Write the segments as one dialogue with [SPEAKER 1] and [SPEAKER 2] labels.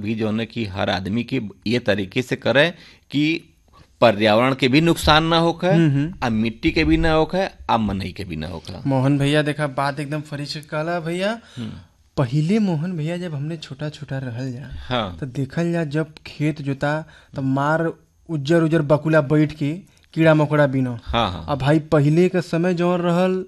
[SPEAKER 1] भी जो है कि हर आदमी की ये तरीके से करे कि पर्यावरण के भी नुकसान ना होखे आ मिट्टी के भी ना होखे आ मनई के भी ना होखे
[SPEAKER 2] मोहन भैया देखा बात एकदम फरीच कहला भैया पहिले मोहन भैया जब हमने छोटा छोटा रहल जा
[SPEAKER 1] हाँ
[SPEAKER 2] तो देखल जा जब खेत जोता तो मार उज्जर उज्जर बकुला बैठ के कीड़ा मकोड़ा बिनो
[SPEAKER 1] हाँ हाँ
[SPEAKER 2] अब भाई पहिले के समय जौन रहल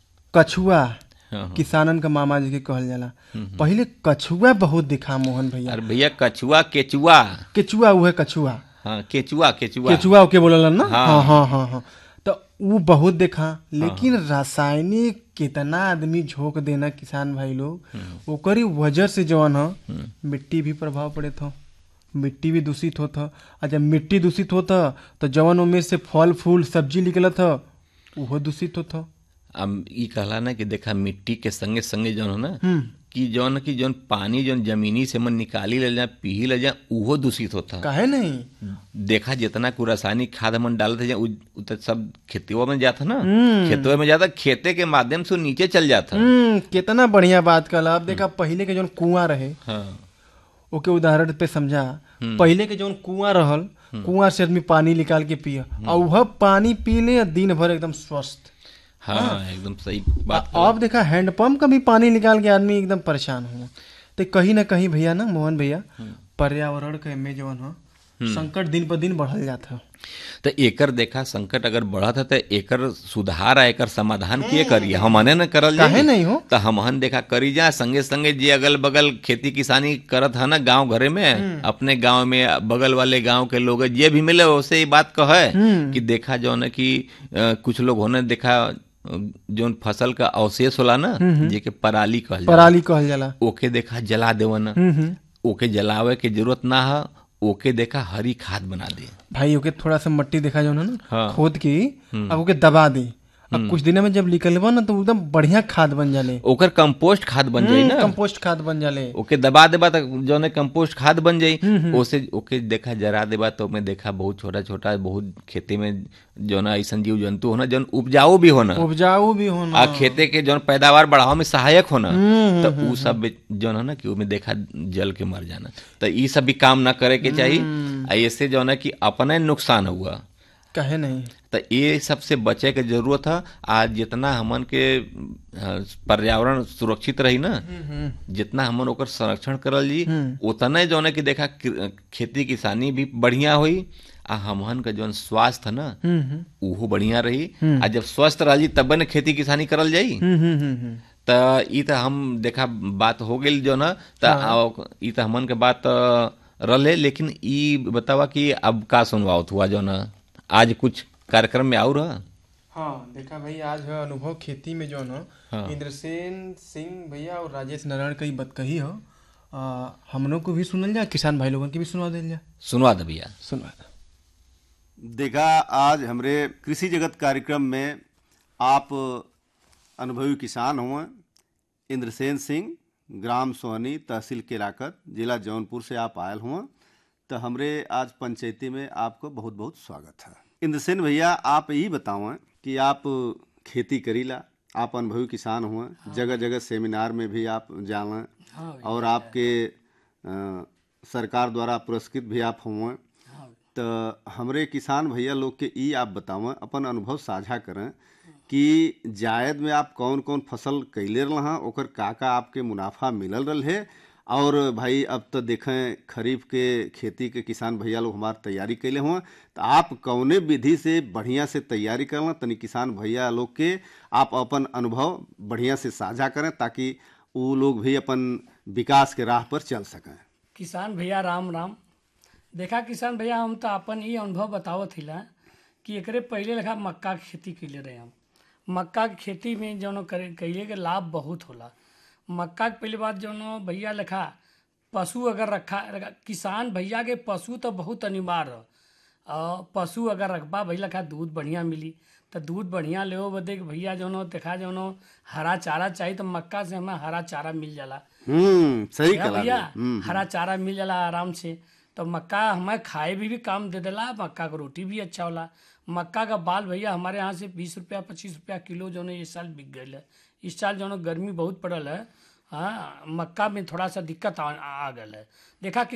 [SPEAKER 2] कछुआ
[SPEAKER 1] हाँ
[SPEAKER 2] किसानन का मामा जी के कहल जाला पहिले कछुआ बहुत दिखा मोहन भैया
[SPEAKER 1] अरे भैया कछुआ केचुआ
[SPEAKER 2] केचुआ उहे कछुआ
[SPEAKER 1] हाँ केचुआ केचुआ
[SPEAKER 2] केचुआ ओके बोललन ना
[SPEAKER 1] हाँ।
[SPEAKER 2] हाँ हाँ हाँ हाँ तो वो बहुत देखा लेकिन रासायनिक कितना आदमी झोंक देना किसान भाई लोग ओकरी वजह से जवन ह मिट्टी भी प्रभाव पड़े था मिट्टी भी दूषित होत ह आ जब मिट्टी दूषित होत ह तो जवन ओमे से फल फूल सब्जी निकलत ह उहो दूषित होत ह
[SPEAKER 1] अब ई कहला ना कि देखा मिट्टी के संगे संगे जौन है ना कि जौन कि जौन पानी जौन जमीनी से मन निकाली ले जाए पी ले जाए उहो दूषित होता
[SPEAKER 2] काहे नहीं
[SPEAKER 1] देखा जितना को रासायनिक खाद मन डालते जाए उ- उ तो सब खेतों में जाता ना खेतों में जाता खेते के माध्यम से वो नीचे चल जाता
[SPEAKER 2] हम्म कितना बढ़िया बात कहला अब देखा पहिले के जौन कुआं रहे
[SPEAKER 1] हाँ
[SPEAKER 2] ओके उदाहरण पे समझा पहिले के जौन कुआं रहल कुआं से आदमी पानी निकाल के पिया और वह पानी पी ले दिन भर एकदम स्वस्थ
[SPEAKER 1] हाँ एकदम सही बात
[SPEAKER 2] अब देखा हैंडपंप का भी पानी निकाल के आदमी एकदम परेशान हुआ तो कहीं ना कहीं भैया ना मोहन भैया पर्यावरण के में जौन हो संकट दिन पर दिन बढ़ल जाता है
[SPEAKER 1] तो एकर देखा संकट अगर बढ़त है तो एकर सुधार आ एकर समाधान किए करिए हमने न करल जाई।
[SPEAKER 2] काहे नहीं हो?
[SPEAKER 1] तो हमहन देखा करी जा संगे संगे जे अगल बगल खेती किसानी करत है ना गांव घरे में अपने गांव में बगल वाले गांव के लोग जे भी मिले उसे ये बात कहे कि देखा जो है कि अ, कुछ लोग होने देखा अ, जौन फसल का अवशेष होला ना जेके पराली कहल जाला
[SPEAKER 2] पराली कहल जाला
[SPEAKER 1] ओके देखा जला देवन
[SPEAKER 2] हम्म हम्म
[SPEAKER 1] ओके जलावे के जरूरत ना है ओके देखा हरी खाद बना दे
[SPEAKER 2] भाई ओके थोड़ा सा मट्टी देखा जो है ना
[SPEAKER 1] हाँ।
[SPEAKER 2] खोद के अब ओके दबा दे अब कुछ दिन में जब निकलबा ना तो एकदम बढ़िया खाद बन जाले
[SPEAKER 1] ओकर कंपोस्ट खाद बन जाई ना
[SPEAKER 2] कंपोस्ट खाद बन जाले
[SPEAKER 1] ओके दबा देबा तो जो है कंपोस्ट खाद बन जाई ओसे ओके देखा जरा देबा तो में देखा बहुत छोटा छोटा बहुत खेती में जो ना ऐसा जीव जंतु होना जौन उपजाऊ भी होना
[SPEAKER 2] उपजाऊ भी होना
[SPEAKER 1] आ खेते के जौन पैदावार बढ़ावे में सहायक होना तो उ सब भी जौन है ना कि उमें देखा जल के मर जाना तो ई सब भी काम ना करे के चाहिए आ ऐसे जो है कि अपने नुकसान हुआ
[SPEAKER 2] कहे नहीं
[SPEAKER 1] तो ये सबसे बचे के जरूरत है आज जितना हमन के अ, पर्यावरण सुरक्षित रही ना जितना हमन ओकर संरक्षण करल जी उतने जो है कि देखा कि- खेती किसानी भी बढ़िया हुई आ हमन का जौन स्वास्थ्य है ना
[SPEAKER 2] हम्म हम्म
[SPEAKER 1] उहो बढ़िया रही आ जब स्वस्थ रही तब न खेती किसानी करल जाई
[SPEAKER 2] हम्म हम्म हम्म हम्म
[SPEAKER 1] त ई त हम देखा बात हो गेल जो ना त आ- ई त हमन के बात अ, रहले लेकिन ई बतावा कि अब का सुनवावत हुआ जो ना आज कुछ कार्यक्रम में आउर है
[SPEAKER 2] हाँ देखा भाई आज है अनुभव खेती में जो है
[SPEAKER 1] हाँ।
[SPEAKER 2] इंद्रसेन सिंह भैया और राजेश नारायण का ही बात कही हो आ, हम लोग को भी सुनल जा किसान भाई लोगन के भी सुनवा दिल जा
[SPEAKER 1] सुनवा दे भैया
[SPEAKER 2] सुनवा दे
[SPEAKER 3] देखा आज हमरे कृषि जगत कार्यक्रम में आप अनुभवी किसान हुए इंद्रसेन सिंह ग्राम सोहनी तहसील केलाकत जिला जौनपुर से आप आयल हुए तो हमरे आज पंचायती में आपको बहुत बहुत स्वागत है इंद्रसेन भैया आप यही बतावें कि आप खेती करीला आप अनुभवी किसान हुए जगह जगह सेमिनार में भी आप जावें और आपके अ, सरकार द्वारा पुरस्कृत भी आप हुए तो हमरे किसान भैया लोग के ई आप बतावें अपन अनुभव साझा करें कि जायद में आप कौन कौन फसल कैले रहा ओकर का का आपके मुनाफा मिलल रल है और भाई अब तो देखें खरीफ के खेती के किसान भैया लोग हमार तैयारी कैले हुए तो आप कौने विधि से बढ़िया से तैयारी करना तनी किसान भैया लोग के आप अपन अनुभव बढ़िया से साझा करें ताकि वो लोग भी अपन विकास के राह पर चल सकें
[SPEAKER 4] किसान भैया राम राम देखा किसान भैया हम तो अपन ही अनुभव बतावत हिला कि एकरे पहले लेखा मक्का के खेती कैले रहे हम मक्का के खेती में जौन करे कैले के लाभ बहुत होला मक्का के पहली बात जौन भैया लेखा पशु अगर रखा रखा- किसान भैया के पशु तो बहुत अनिवार्य है और पशु अगर रखबा भैया लेखा दूध बढ़िया मिली तो दूध बढ़िया लेओ बदे कि भैया जौनो देखा जौनो हरा चारा चाहिए तो मक्का से हमें हरा चारा मिल जाला
[SPEAKER 3] हम्म सही
[SPEAKER 4] क्या
[SPEAKER 3] कला
[SPEAKER 4] भैया
[SPEAKER 3] हम्म
[SPEAKER 4] हरा चारा मिल जाला आराम से तो मक्का हमें खाए भी, भी काम दे देला मक्का का रोटी भी अच्छा होला मक्का का बाल भैया हमारे यहाँ से बीस रुपया पच्चीस रुपया किलो जो है इस साल बिक गई है इस साल जो है गर्मी बहुत पड़ल है हाँ मक्का में थोड़ा सा दिक्कत आ, आ गल है देखा कि